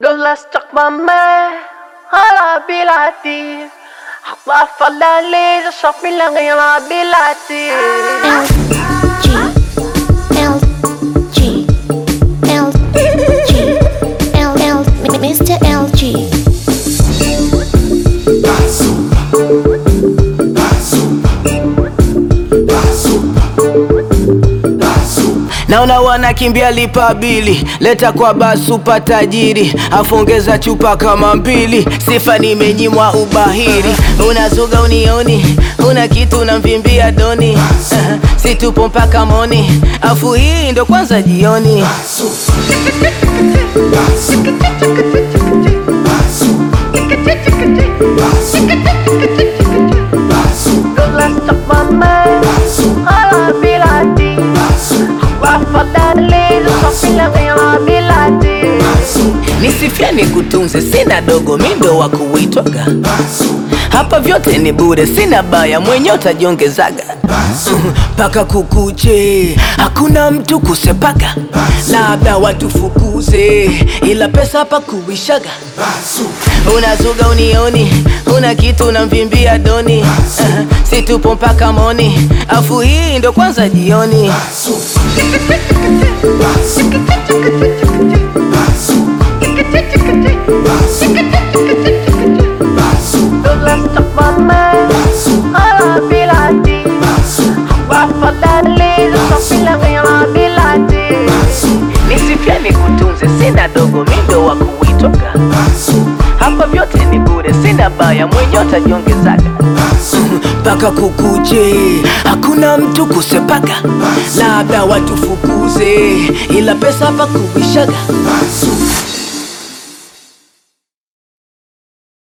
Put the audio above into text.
لولا استقمامي على بلادي أخطاف الليل شوف من غير بلادي L G L G L L L Mr. LG Naona wanakimbia lipa bili, leta kwa basupa tajiri, afongeza chupa kama mbili, sifa nimenyimwa ubahiri. Unazuga unioni, una kitu unamvimbia doni, uh, situpo mpaka moni, afu hii ndo kwanza jioni. لولا استقمامي على بلادي أخطاف الليل شوف من غير بلادي Nisifia nikutunze, sina dogo, mi ndo wa kuitwaga hapa, vyote ni bure, sina baya, mwenye utajiongezaga mpaka kukuche, hakuna mtu kusepaga, labda watufukuze, ila pesa hapa kuishaga. Unazuga unioni, una kitu unamvimbia doni, uh, situpo mpaka moni, afu hii ndo kwanza jioni. لولا استقمامي على بلادي أخطاف الليل شوف من غير بلادي Nisifia nikutunze, sina dogo, mi ndo wa kuitwaga hapa, vyote ni bure, sina baya, mwenye utajiongezaga mpaka kukuche, hakuna mtu kusepaga, labda watufukuze, ila pesa hapa kuishaga.